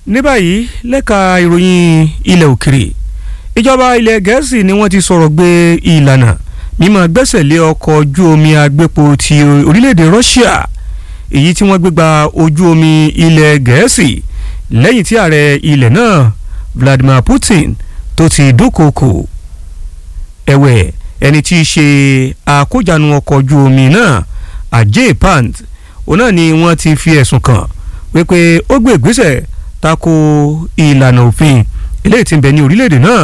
ní báyìí lẹ́ka ìròyìn ilẹ̀ òkèrè ìjọba ilẹ̀ gẹ̀ẹ́sì ni wọ́n ti sọ̀rọ̀ gbé ìlànà mímọ́ gbẹ́sẹ̀ lé ọkọ̀ ojú omi agbépo ti orílẹ̀-èdè Russia èyí tí wọ́n gbé gba ojú omi ilẹ̀ gẹ̀ẹ́sì lẹ́yìn tí ààrẹ ilẹ̀ náà Vladimir Putin tó ti dúnkòokò ẹ̀wẹ̀ ẹni tí í ṣe àkójánu ọkọ̀ ojú omi náà Ajay Pant òun náà ni wọ́n ti fi ẹ̀sùn kàn wípé ó gbé ìgbésẹ̀ tako ìlànà òfin eléyìí tí ń bẹ ní orílẹ̀-èdè náà